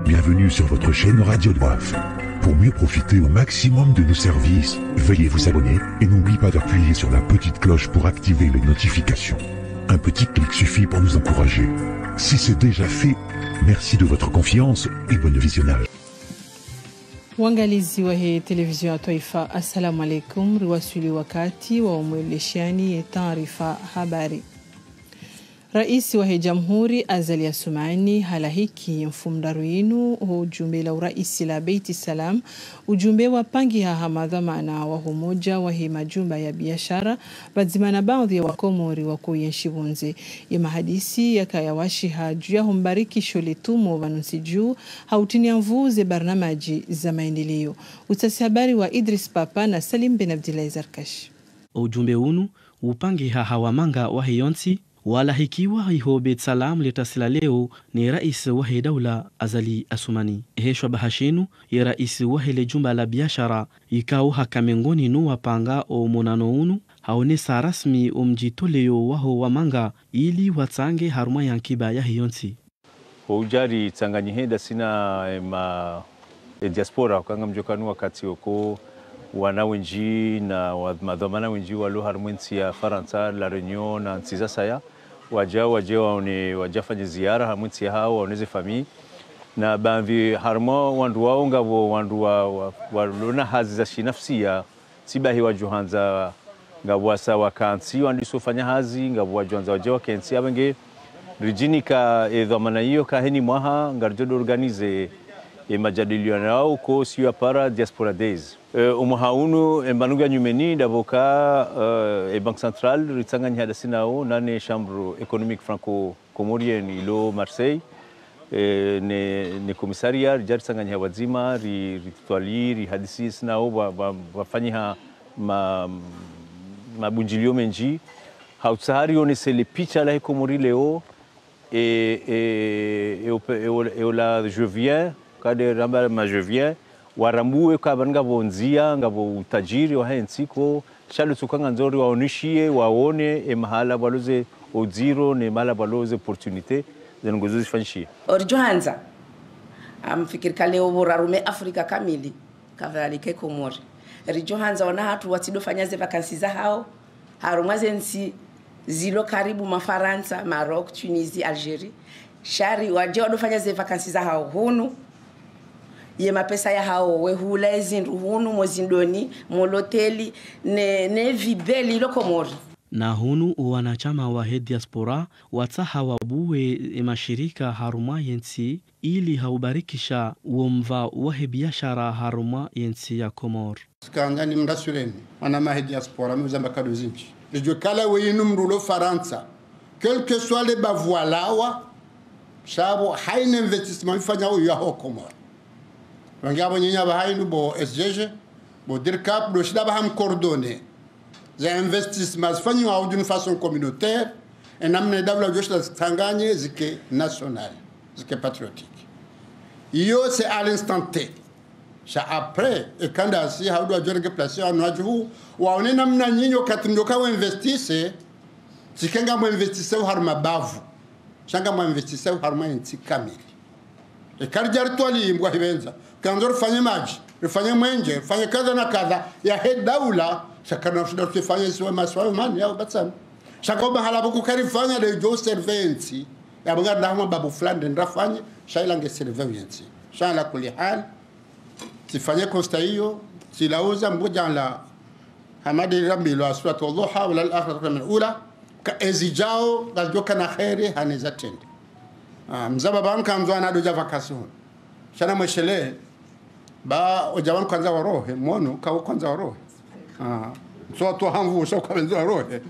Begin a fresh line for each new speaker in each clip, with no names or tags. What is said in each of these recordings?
Bienvenue sur votre chaîne Radio Doif. Pour mieux profiter au maximum de nos services, veuillez vous abonner et n'oubliez pas d'appuyer sur la petite cloche pour activer les notifications. Un petit clic suffit pour nous encourager. Si c'est déjà fait, merci de votre confiance et bon visionnage.
Uangalizi wa hii televisheni ya taifa, assalamu alaikum. Riwasili wakati wa umweleshani ya taarifa habari. Rais wa jamhuri Azali Assoumani halahiki mfumdaruinu ujumbe la uraisi la Beiti Salam ujumbe wa pangi haha madhamana wa humoja wa hii majumba ya biashara bazimana baadhi ya wakomori wa kuyenshi bunze ya mahadisi yakayawashiha juu ya humbariki shole tumo vanunsi juu hautinia mvuze barnamaji za maendeleo. Utasi habari wa Idris Papa na Salim Ben Abdillahi Zarkash.
ujumbe unu upangi haha wamanga wa hiyonsi wala hikiwa iho bet salam letasila leo ni rais wahe daula azali asumani heshwa bahashinu ya rais wahe le jumba la biashara ikau hakamengoni nu wapanga o monano unu haonesa rasmi omjitoleyo waho wamanga ili watsange haruma yankiba ya hiyonsi
houjari tsanganyiheda sina ma e diaspora ukanga mjokanu wakati oko wana wenji na wa- madhamana wenji walo harumwe nsi ya faransa la reunion na nsi za saya waja waje waone wajafanye ziara harumwe nsi ya hao waoneze famii na bamvi harumwa wandu wao ngavo wandu wa- wa- walona hazi za shinafsia sibahi wajuhanza ngavo wasa wakansi wandisofanya hazi ngavo wajuhanza waje wakensi abenge rijini ka e dhamana hiyo kaheni mwaha ngarjodo organize e majadiliano yao ko sio ya para diaspora days e, umwaha unu e mbanuga nyumeni davoka uh, e banque centrale ritsanganya hada sinao nane chambre économique franco comorienne ilo marseille e, ne, ne komisaria rijari tsanganya wazima ri ritwali ri hadisi sinao wa- wa- wafanyiha ma, mabunjilio menji hautsahari onesele picha la hekomori leo et, et, et, au- et, au- et au la je viens kade ramba ma je viens waramue kaba ngabo nzia ngabo utajiri wa hensiko shalo tsukanga nzori waonishie waone e mahala baloze oziro ne mahala baloze opportunité zengozo zifanyishie
orijohanza amfikirika leo burarume afrika kamili kavalike komori rijohanza wana hatu watsidofanya ze vakansi za hao harumwa zensi zilo karibu mafaransa maroc tunisie algerie shari waje wadofanya ze vakansi za hao hunu ye mapesa ya hao wehula ezindu hunu mozindoni moloteli ne, ne vibeli ilo komori
na hunu wanachama wa he diaspora watsaha wabuwe e mashirika haruma yensi ili haubarikisha uomva wahe biashara haruma yensi ya komor
skangani mrasureni wana mahe diaspora muzamba kado zinchi lijo kala weyinu mrulo faransa quel que soit les bavoalawa sabo haina investissement ifanya uyu yaho komora wangi abo nyinya ba hainu bo SGG bo dirkap do shida ba ham coordonné za investissement zifanyi wa d'une façon communautaire et namne dabla joshla tanganye zike national zike patriotique iyo c'est à l'instant T sha après ekanda si haudu ajorege place anu ajuhu waone namna nyinyi wakati mdoka wa investise sikenga mwa investise har mabavu shanga mwa investise har ma inti kamili e karjar twali mbwa hibenza kanzor fanye maji rifanye mwenje rifanye kadha na kadha ya he daula shakana shida tufanye siwa maswa mani yao batsan shaka bahala buku karifanya de jo servency ya bunga ndahuma babu fulani ndafanye shaila nge servency shala kuli hal sifanye kosta hiyo silauza mbuja la hamadi rabbi wa suratu dhuha wala al-akhiratu min ula ka ezijao galjoka na khairi haneza tende ah mzaba ban kan zo na doja vacation shana mweshele ba ojawan kwanza warohe mono ka kwanza warohe ah so to hanvu so ka benzo warohe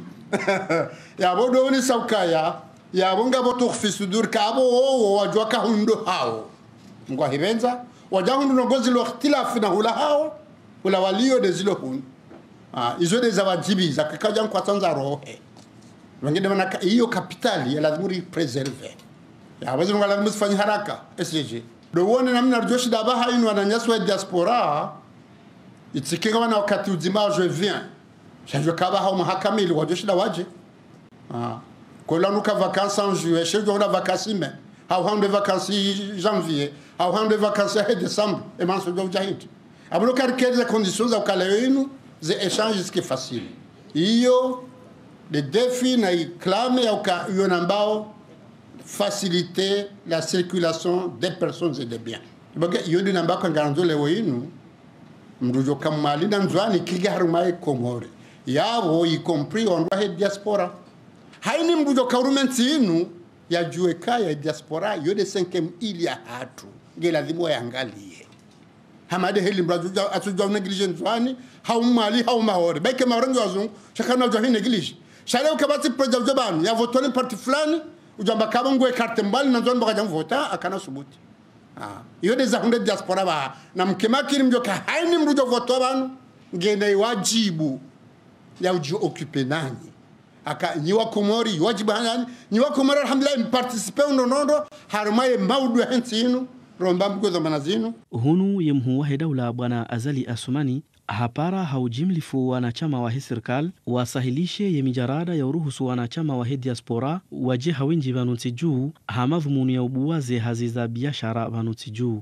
ya bodo ni saukaya ya bonga boto khfisudur ka abo wo wajwa ka hundo hao ngwa hibenza wajahundu nogozi lo ikhtilafi na hula hao hula walio de zilo hun ah izo de zawajibi za kakaja kwa tanza rohe wengine wana hiyo kapitali ya lazima preserve ya wazi ngala lazima fanya haraka SJJ do wone namna joshi da baha inu wananyaswa diaspora itikinga wana wakati uzima je viens shanjo kaba hao mahakama ili wajoshi da waje ah kwa lanuka vacances en juillet shejo na vacances mais hauhande vacances janvier hauhande vacances he décembre e manso do jahit abulo kar quelles conditions au kalainu ze échange ce qui est facile hiyo le défi na iklame au ka yona ambao faciliter la circulation des personnes et des biens baga yodi namba kan garanzo le winu mrujo kamali na nzwani kiga harumai komore yabo y compris on va diaspora haini mrujo kaurumenti inu ya jueka ya diaspora yode 5 ili ya hatu nge lazima yangalie hamade heli mrajo atujo neglige nzwani haumali haumahore baike marengo wazungu shakana jo hi neglige shale ukabati projet jabani ya votoni parti fulani ujamba kaba ngwe carte mbali na nzwani bakaja mvota akana subuti iyo de zahunde diaspora ba na mkemakiri mjoka haini mrujo voto abantu ngene wajibu ya uji occuper nani aka nyiwa komori wajibu nani nyiwa komori alhamdulillah mparticipe unonondo harumaye maudu hensi inu romba mgozo manazinu
hunu ye mhuu wahe daula bwana azali asumani hapara haujimlifu wanachama wahe serikal wasahilishe ye mijarada ya uruhusu wanachama wahe diaspora waje hawinji vanutsi juu hamadhumuni ya ubuwaze hazi za biashara vanutsi juu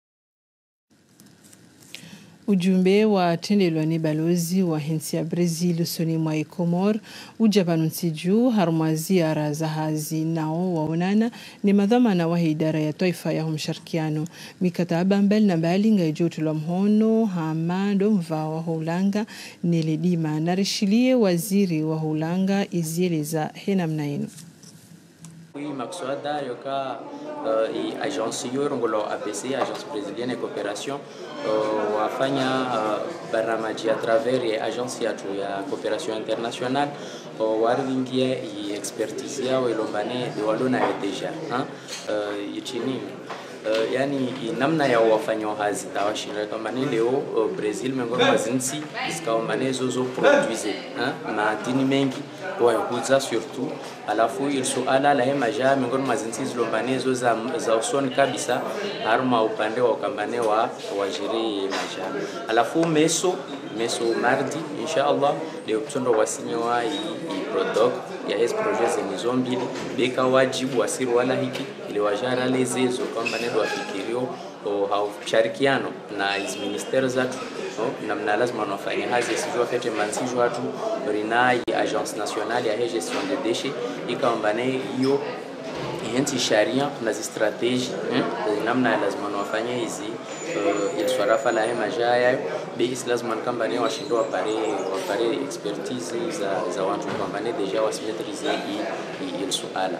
ujumbe watendelwa ni balozi wa hensi ya brazil soni mwa ecomor uja vanutsi juu harumwa ziara za hazi nao waonana ni madhamana wa idara ya taifa ya mshirikiano mikataba mbali na mbali ngaijotulwa mhono hamando mva wa houlanga neledima narishilie waziri wa houlanga izieleza henamna inu
Oui, makswada yoka uh, i agence hiyo rongolo APC agence brésilienne de coopération uh, wafanya uh, baramaji à travers ya agence yatu ya coopération internationale uh, waringie i expertise yao ilombane de walona yo deja uh, ichini Uh, yani namna ya wafanya hazi tawashindira kama ni leo uh, Brazil miongoni mwa zinsi zikaombane zozo produise madini mengi wayakuza surtout alafu ilsuala la hemaja miongoni mwa zinsi zilombane zo za, za usoni kabisa haruma upande wa ukambane wa wajiri maja alafu meso meso mardi insha Allah leo mtondo wasinyoa i, i product ya hes projet zenizo mbili beka wajibu wasiri wala hiki ili wajara lezezo kwamba nendo wafikirio haushirikiano na hizi ministeri zatu no? namna lazima wanafanya hazi sijua fete mansijo watu rinai agence nationale ya gestion de déchets ikaombane hiyo hensi sharia na zistrategi eh? namna lazima wafanye hizi uh, ilswarafa la hema jayayo beis lazima kambane washindo wapare wapare expertise za, za watu kambane deja wasimetrize il suala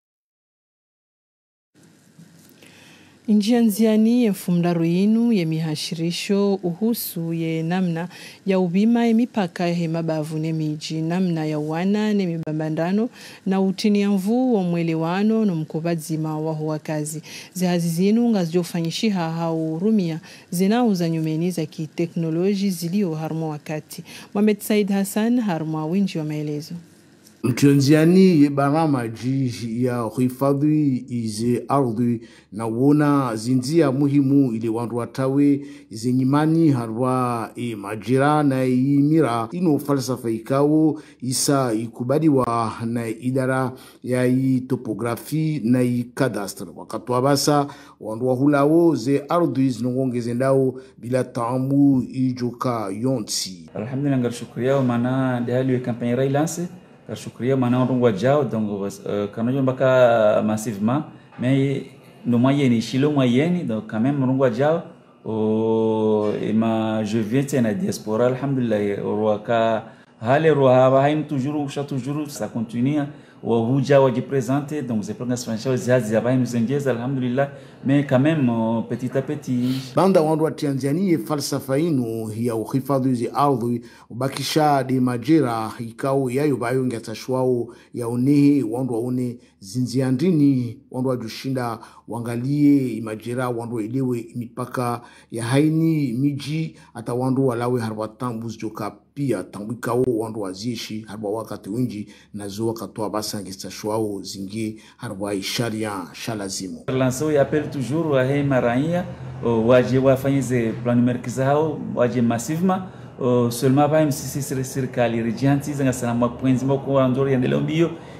njia nziani yemfumdaru yinu yemihashirisho uhusu ye namna ya ubima emipaka hemabavu nemiji namna ya uwana nemibambandano na utinia mvu wa mwelewano nomukubadzima waho wakazi zihazi zinu ngazijofanyishiha haurumia zinau za nyumeni za kiteknoloji zilio harumwa wakati Mohamed Said Hassan harumwa winji wa maelezo
mtionziani ye baramaji ya hifadhi ize ardhi na wona zinzia muhimu ili wandu watawe ize nyimani harwa e majira na imira ino falsafa ikawo isa ikubaliwa na idara ya i topografi na i kadastre wakati wabasa wandu wahulawo ze ardhi zinongongeze ndao bila tamu ijoka yonsi
alhamdulillah ngar shukriya mana dahali kampanye railance kashukria mana ondongwa jao donc euh, kanojo mbaka massivement mais no moyenne chilo moyenne donc quand même ondongwa jao o ma je viens tena diaspora alhamdulillah roaka hale roha haim toujours cha toujours ça continue wahuja wajipresente donc zipanga financial ziazi zabai mzengeza alhamdulillah mais quand même euh, petit à petit
banda wandu wa Tanzania falsafa inu ya uhifadhi zi ardhi ubakisha de majira ikao yayo bayo ngatashwao ya unehe wandu waone zinzia ndini wandu wajushinda wangalie imajira wandu waelewe mipaka ya haini miji hata wandu walawe harwa tambu zijoka pia tangu ikao wandu wazieshi harwa wakati winji nazo wakatoa basa ngestashwao zingie harwa isharia shalazimu
lançou e apelo toujours wa hei maraia waje wafanye ze planimerki zao waje massivement uh, seulement pa msisi serikali rijanti zanga sana mapwenzi mako andori endeleo mbio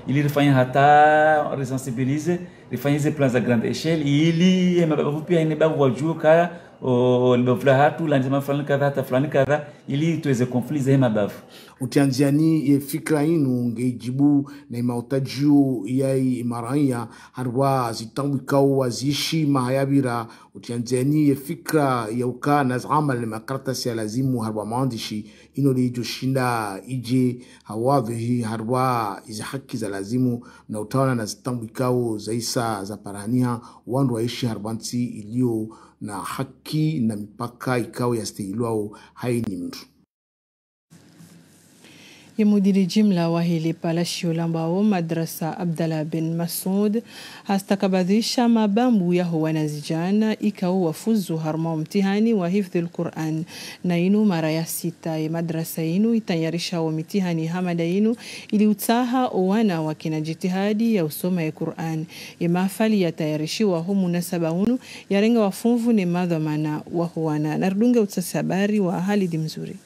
ili rifanye hata resensibilize rifanye hizi plan za grande echelle ili eh, mabavu pia ine babu wajue kaya o, libavu la hatu la njema fulani kadha hata fulani kadha ili tuweze konfli za hii mabavu
utianziani ye fikra inu ngeijibu na imautajio yai imaranya harwa zitambwikao waziishi mahayabira utianziani ye fikra ya uka na zama le makaratasi ya lazimu harwa maandishi ino liijoshinda ije hawadhihi harwa izi haki za lazimu na utawana na zitambwikao zaisa za parania wandu waishi harwansi iliyo na haki na mipaka ikao yastahilwao haini mtu
ye mudiri jimla wa hili palashio ambao madrasa Abdallah bin Masud hastakabadhisha mabambu yaho wanazijana ikao wafuzu harma mtihani wa hifdhi lquran na inu mara ya sita ye madrasa inu itayarisha wa mitihani hamada inu ili utaha owana wakina jitihadi ya usoma ya Quran ye mafali yatayarishiwa hu munasaba unu yarenga wafunvu ne madhamana wahuwana nardunge utsasi habari wa Halidi Mzuri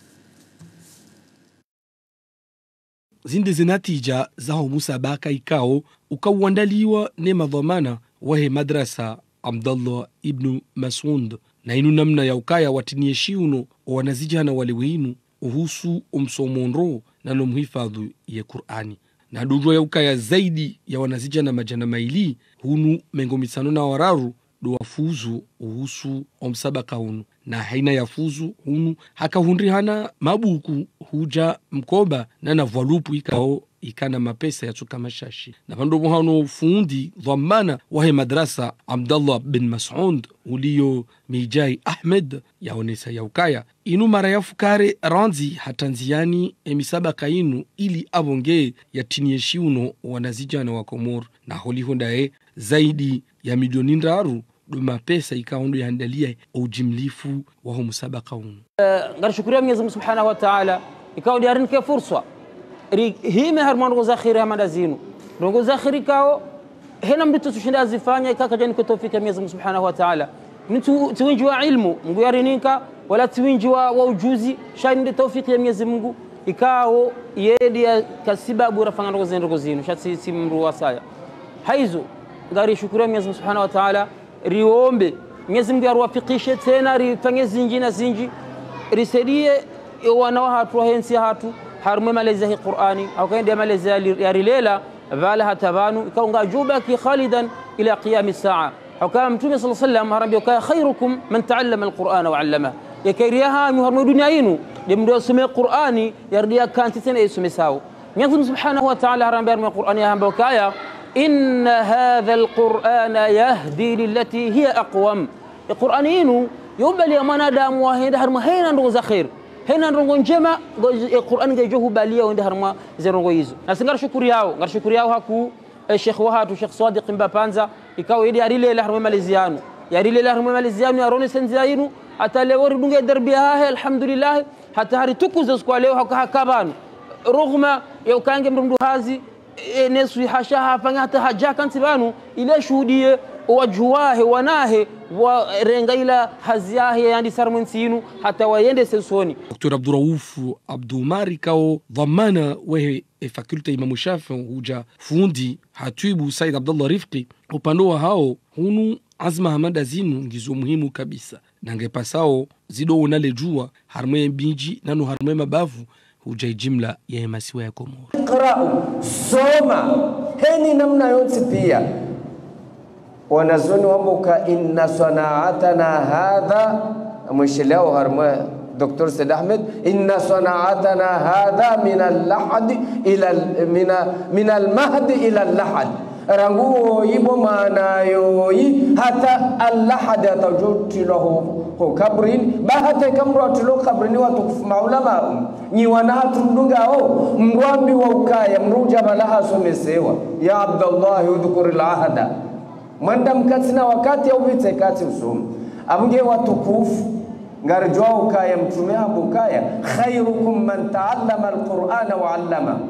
zinde zinatija zaho musabaka ikao ukauandaliwa ne madhamana wahe madrasa abdallah ibnu masud na inu namna ya ukaya watinie shiuno owanazijana wale weinu uhusu umsomondro nano mhifadhu ye qur'ani na dudro ya ukaya zaidi ya wanazijana majana maili hunu mengo misano na wararu do wafuzu uhusu omsabaka unu na haina ya fuzu hunu hakahundrihana mabuku huja mkoba nana vwalupu ikao ikana mapesa yatsuka mashashi na vandovo hano fundi dhamana wahe madrasa abdallah bin masud uliyo mijai ahmed yaonesa yaukaya inu mara yafukare ranzi hatanziani emisabaka inu ili avonge yatinie shiuno wanazijana wa komor na holihondaye zaidi ya milioni ndaru do mapesa ikaondo yaandalia ujimlifu waho musabaka unu
ngarishukuriya Mwenyezi Mungu Subhanahu wa Ta'ala ikawa diarinike fursa ri hime harma ndongo zakhiri hamada zinu ndongo zakhiri kao hena mbitu tushinda azifanya ikaka jani kwa tawfiki ya Mwenyezi Mungu Subhanahu wa Ta'ala mtu tiwinji wa ilmu Mungu yarininka wala tiwinji wa, wa ujuzi shani ndi tawfiki ya Mwenyezi Mungu ikao yedi ya kasibabu rafanga ndongo zinu ndongo zinu shatsi si mru wasaya haizo ngari shukuria Mwenyezi Mungu Subhanahu wa Ta'ala riombe Mwenyezi Mungu aruwafikishe tena rifanye zinji na zinji risaidie wana wa hatu wahensi hatu harumwe malezi ya Qur'ani au kaende malezi ya rilela vala hatabanu ikaunga jubaki khalidan ila qiyam saa au kama mtume sallallahu alayhi wasallam harambia kaya khairukum man ta'allama alqur'ana wa 'allama yakariha mu harumwe dunia yinu demdo asome Qur'ani yardia kanti tena isome sawa Mwenyezi Mungu Subhanahu wa Ta'ala harambia harumwe Qur'ani hamba kaya إن هذا القرآن يهدي للتي هي أقوم القرآن ينو يوبل يا منادام وهين هرما هين ندو زخير هين ندو njema القرآن جايجوه باليا وين هرما زرنgo hizo na singar shukuri yao ngar shukuri yao haku Sheikh Wahatu Sheikh Sadiq Mbapanza ikawa idi arile la harma maliziano yarile la harma maliziano yarone senza yinu hata leo ridunge derbi hahe alhamdulillah hata hari tukuza kwa leo hakabanu rugma ya ukange mrundu hazi nesu hasha hafanya hata haja kanti banu ile shuhudie wajuwahe wanahe warenga ila haziyahe yandi sarmensinu hata wayende sensoni
dr abdurauf abdumari kao dhamana wehe e fakulta imamu shafi huja fundi hatibu said abdallah rifqi upande wa hao hunu azma hamada zinu ngizo muhimu kabisa nangepasao zido unale jua harmwe mbinji nano harmwe mabavu hujai jimla ya masiwa ya Komoro.
Iqra'u, soma heni namna yote pia wanazoni wamboka inna sanaatana hadha mwishilao harma Dr. Said Ahmed inna sanaatana hadha min al-lahad ila min al-mahd ila al-lahad ranguo yibo maana yoyi hata al-lahad atajutilahu ko kabrin bahate kamro atulo kabrini watukufu maulama nyi wanatu ndungao mrwambi wa ukaya mruja balaha somesewa ya abdallah udhkur al-ahda mwanda mkatina wakati au vite kati usomo abunge watukufu ngarjwa ukaya mtume abu ukaya khairukum man taallama alqur'ana wa 'allama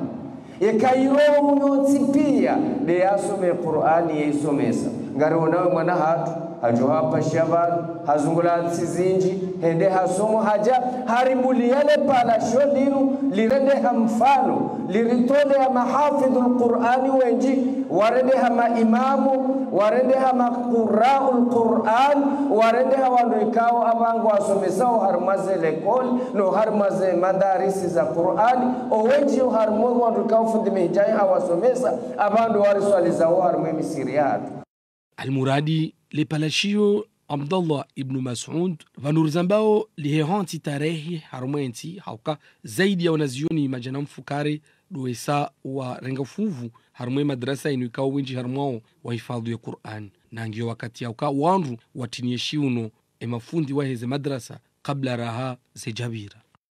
ikairo unyotsi pia de yasome qur'ani yaisomesa ngari unawe mwana hatu hajo hapa shaban hazungula nsi zinji hende hasomo haja harimbuliyale palasho linu lirendeha mfano liritolea mahafidhu lqurani wenji warendeha maimamu warendeha maqurau lquran warendeha wandu ikawo avangu wasomesao harumaze lekoli no harumaze madarisi za qurani owenji harumwe wandu ikawo fundi mihijai awasomesa avandu wariswalizao harumwe misiri yatu
almuradi lepalashio abdallah ibnu masud vanuriza mbao lihehanti tarehe harumwensi hauka zaidi ya wanazioni majana mfukare duesa wa renga fuvu harumwe madrasa inu ikawo winji harumwao wahifadhu ya quran nangiyo wakati yauka wandu watinie shiuno emafundi waheze madrasa kabla raha zejabira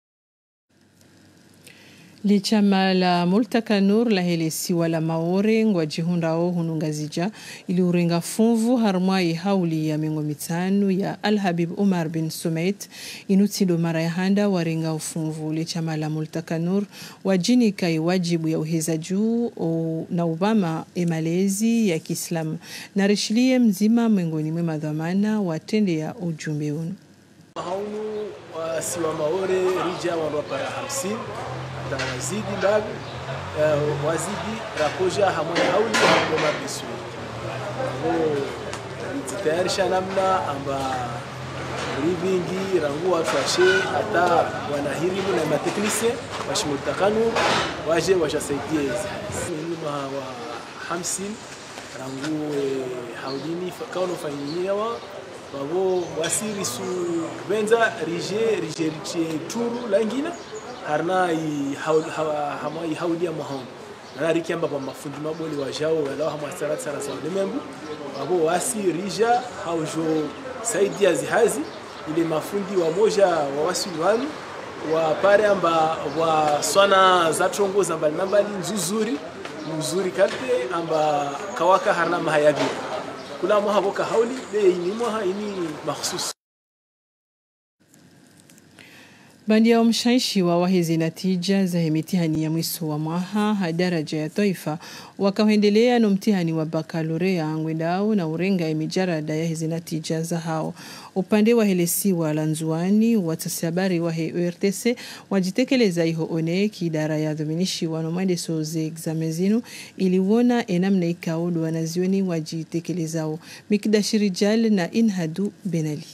lichama la multaka nur lahelesiwa la maore ngwa jihundao hunungazija ili urenga fumvu harmwai hauli ya mingo mitanu ya alhabib umar bin sumait inutido mara ya handa warenga ufumvu lichama la multaka nur wajinika iwajibu ya uheza juu o, na ubama emalezi ya kiislamu na rishilie mzima mwengoni mwe madhamana watende ya ujumbe unu
haunu wasiwa maore rija wandu wapara hamsini hata wazidi ndavi uh, wazidi rakoja hamwe hauli hamgoma bisuri avo lijitayarisha namna amba rivingi rangu watu washe hata wanahirimu na mateknise washimultakanu waje washasaidie nyuma wa hamsini rangu eh, haulini kauno fanyinyewa wavo wasirisu venza rije rije riche turu langina harna i haul hawa hama i haulia mohon na rikiamba pa mafundi maboli wa jao wala hama sara sara sa lemembu wavo wasi rija haujo saidia zihazi ile mafundi wa moja wa wasili wanu wa pare amba wa swana za trongo za mbali nambali nzuzuri mzuri karte amba kawaka harna mahayabira kula mwaha boka hauli be ini mwaha ini makhsus
bandi ya mshaishi wa wahezi natija za mitihani ya mwiso wa mwaha hadaraja ya taifa wakaendelea no mtihani wa bakalorea ngwendao na urenga emijarada ya hizi natija za hao upande wa helesiwa la nzuani watasabari wa he URTC wajitekeleza iho one kidara ya dhuminishi wano mwendeso ze examen zinu iliwona enamna ikaodo wanazioni wajitekelezao mikidashirijal na inhadu benali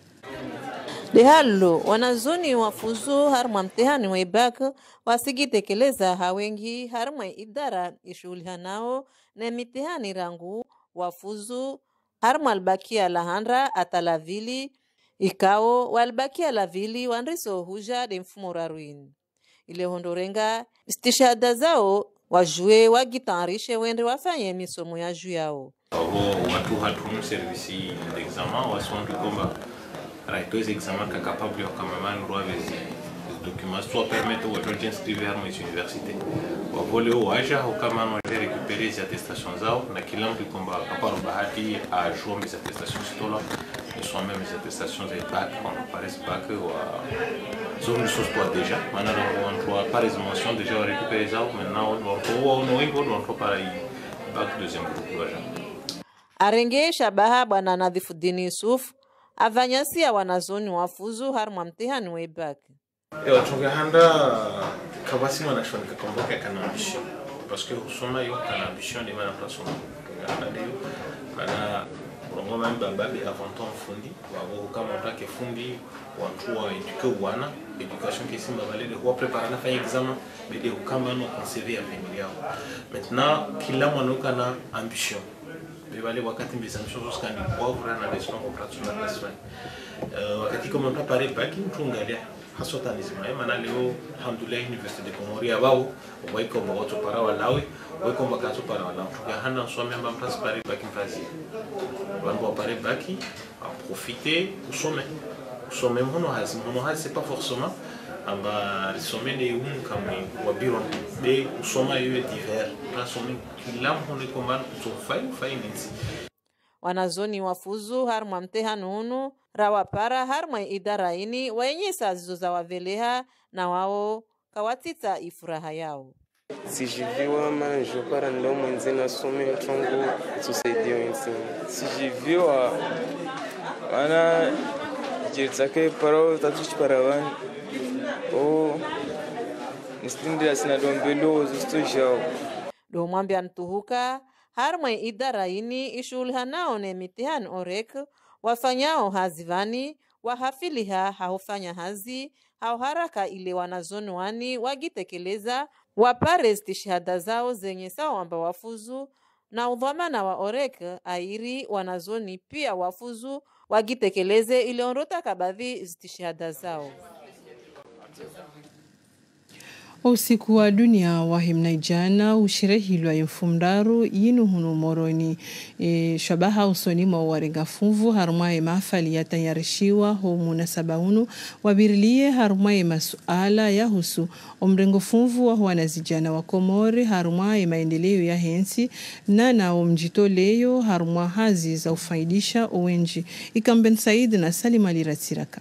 dehalo wanazoni wafuzu harmwa mtihani wa ibak wasigitekeleza hawengi harmwa idara ishughuliha nao na mitihani rangu wafuzu harmwa albakia lahandra atalavili ikao walbakia lavili wanriso huja de mfumo raruin ile hondorenga istishada zao wajue wagitarishe wende wafanye misomo ya juu yao
abo watu hatumu servisi d'examen wasondu kwamba raitoes examen ka capable wakamamani rwavezi documents soit permettre watu wajinscrire harmo hizi universite wavole waja ukamani waje récupérer hizi attestation zao na kila mtu kwamba kaparo bahati ajua mes attestations sitola et soit même mes attestations za bac quand on paraît bac wa zone sos toi déjà maintenant on doit par mention déjà récupérer zao maintenant on doit on doit on doit para bac deuxième groupe waja
arenge shabaha bwana nadhifuddin yusuf avanyasia wanazoni wafuzu harmwa mtihani wa ibak
Eu tungehanda kabasi wanashoni kakomboka kana ambition parce que usoma yo kana ambition de mana place tungehanda ndio mana urongo mami bababe avant ton fundi wabo kama utake fundi watu wa eduke wana education qui simba balede kwa prepare na fanya examen bede ukama no conserver avenir yao maintenant kila mwana kana ambition bebale wakati mbeza ambition zoskandi poivre na leson operational nasfani wakati kama mtu pare baki mtu ngalia hasotanizima mana leo alhamdulillah université de comori abao waikomba watu para walawe waikomba kato para walawe tukahana nsome amba mpasi pare baki mpazi bantu wapare baki aprofite usome usome mhono hazi mhono hazi c'est pas forcément amba risome ne un kamwe wabiron de usoma yoyo divers nasome kila mhono ikomba kutofai fai nensi
wanazoni wafuzu harmwa mtihani unu rawapara harmwa idara ini waenyesa zizo za waveleha na wao kawatita ifuraha yao
sijiviwa manjo para ndo mwenze nasome mchongo tusaidia wenzini sijiviwa mana jiritsake para tatuchi para wani o nisindira sina dombelo zistojao
domwambia ntuhuka harmwe idara ini ishughulihanao ne mitihani orek wafanyao hazivani wahafiliha haufanya hazi hauharaka ile wanazoni wani wagitekeleza wapare stishihada zao zenye sawa wamba wafuzu na udhamana wa orek airi wanazoni pia wafuzu wagitekeleze ile ondota kabadhi stishihada zao
usiku wa dunia wahimna ijana ushirehilwa imfumdaru yinu hunu moroni e, shabaha usoni mwa warenga fumvu harumwaye mafali yatayarishiwa ho munasaba unu wabirilie harumwaye masuala yahusu omrengo fumvu wa wanazijana wa komori harumwaye maendeleo ya hensi na nao mjitoleyo harumwa hazi za ufaidisha uwenji ikamben said na salima liratsiraka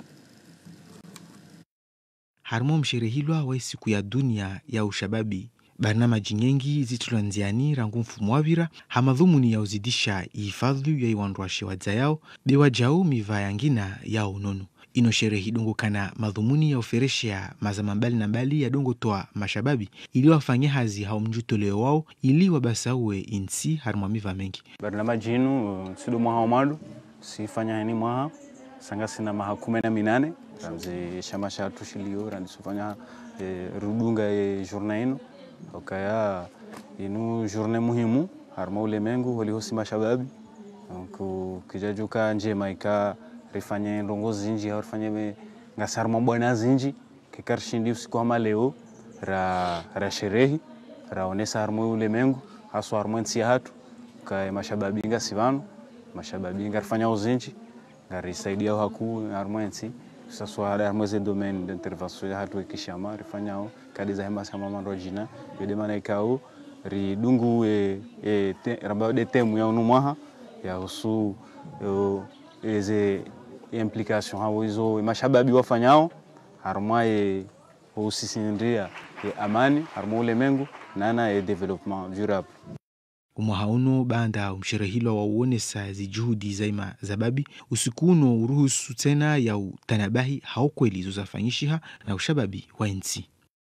harimo msherehilwa wa siku ya dunia ya ushababi barnamaji nyengi zitulanziani rangu mfumo wavira hamadhumuni ya uzidisha ihifadhi ya iwandwashe wadza yao bewa jau miva yangina yao nono ino sherehi dongo kana madhumuni ya uferesha mazama mbali na mbali ya dongo toa mashababi ili wafanye hazi hao mjutoleo wao ili wabasauwe insi harimo miva mengi
barnamaji inu sido mwaha omadu sifanya heni mwaha sanga sina maha kumi na minane ramzi shama sha tushilio randi sufanya e, rudunga e journée ino okaya inu journée muhimu harma ulemengu walihosi mashababi donc kijajuka njema ika rifanye ndongo zinji au rifanye ngasarma bwana zinji kikarshindi usiku wa leo ra ra sherehi raonesa harma ulemengu haswa harma nsi hatu ka mashababi ngasivano mashababi ngarifanya uzinji ngarisaidia haku harma nsi saswa ada mweze domaine d'intervention ya hatu ikishama rifanyao kadi za hema sama mando jina yode mana ikao ri dungu e, e te, ramba de temu ya unumwaha ya husu eze implication hao hizo mashababi wafanyao harma e usisindia e amani harma ulemengu nana e development durable
umwaha uno banda umsherehilwa wauonesa zijuhudi zaima zababi usiku uno uruhusu tena ya utanabahi hao kweli zozafanyishiha na ushababi wa nsi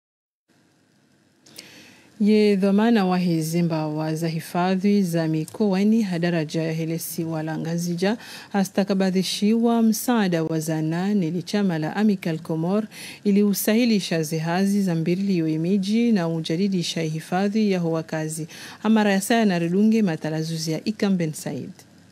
ye dhamana wa hizimbawa za hifadhi za mikoani hadaraja ya helesi walangazija hastakabadhishiwa msaada wa zana nili chama la Amical Comor ili usahilisha zihazi za mbirilio imiji na ujadidisha hifadhi ya wakazi amara ya saya na ridunge matalazuzi ya Ikamben Said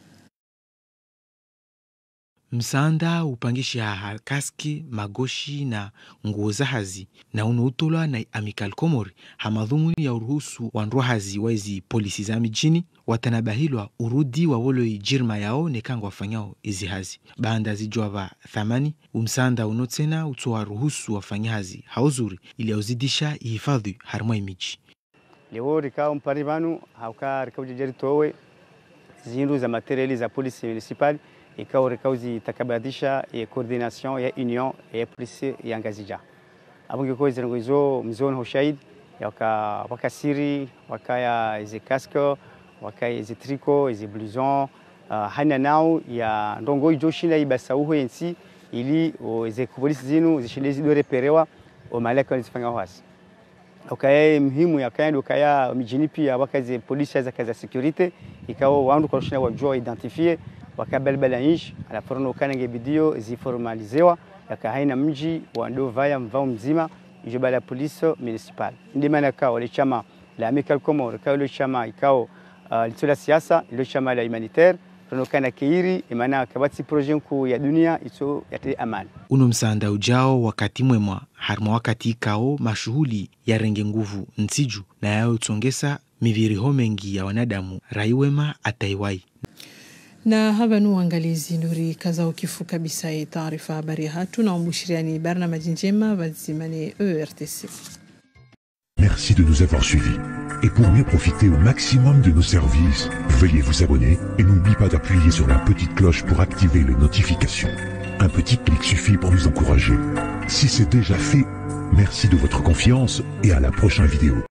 msanda upangisha kaski magoshi na nguo za hazi na unautolwa na Amical Comor hamadhumuni ya uruhusu wandwa hazi waizi polisi za mijini watanabahilwa urudi wa woloi jirma yao nekanga wafanyao izi hazi banda zijwava thamani umsanda uno tena utoa ruhusu wafanya hazi hauzuri ili auzidisha ihifadhi harmwa imiji
leo rikao mpari vanu hauka rikao jejeri towe zindu za materiali za polisi municipal ikawa rikao zitakabadisha ya coordination ya union ya polisi ya ngazija abunge ko zirango izo mzoni hoshahid yaka wakasiri wakaya izi casque wakaya izi tricot izi blouson uh, hana nao ya ndongo ijo shinda ibasa uho yensi ili izi polisi zinu zishinde zidore perewa o malaka zifanya hasi ukaya muhimu yakaenda ukaya mijini pia wakazi polisi za kaza security ikawa wandu kwa shina wajua identifie wakabalbala nchi alafu kanenge bidio ziformalizewa yakahaina mji wa ndovaya mvao mzima ijo bala polisi municipal ndi maana kao le chama la Amical Comor kao le chama ikao uh, litola siasa le chama la humanitaire tunokana keiri imana kabati projet kuu ya dunia iso yate amani
uno msanda ujao wakati mwemwa harima wakati ikao mashughuli ya renge nguvu nsiju na yayo tsongesa miviriho mengi ya wanadamu raiwema ataiwai
na haba nu uangalizi nuri kaza ukifu kabisa ya taarifa habari hatu na umbushiriani barnamaji njema bazimane ERTC
Merci de nous avoir suivis. Et pour mieux profiter au maximum de nos services, veuillez vous abonner et n'oubliez pas d'appuyer sur la petite cloche pour activer les notifications. Un petit clic suffit pour nous encourager. Si c'est déjà fait, merci de votre confiance et à la prochaine vidéo.